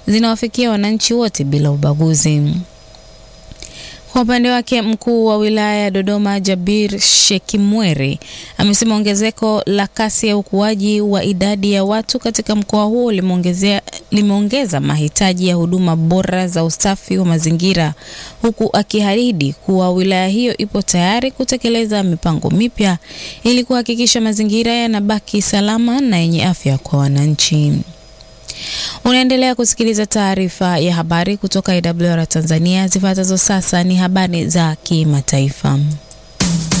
zinawafikia wananchi wote bila ubaguzi. Kwa upande wake mkuu wa wilaya ya Dodoma Jabir Shekimweri amesema ongezeko la kasi ya ukuaji wa idadi ya watu katika mkoa huo limeongeza mahitaji ya huduma bora za usafi wa mazingira, huku akiahidi kuwa wilaya hiyo ipo tayari kutekeleza mipango mipya ili kuhakikisha mazingira yanabaki salama na yenye afya kwa wananchi. Unaendelea kusikiliza taarifa ya habari kutoka IWR Tanzania. Zifuatazo sasa ni habari za kimataifa.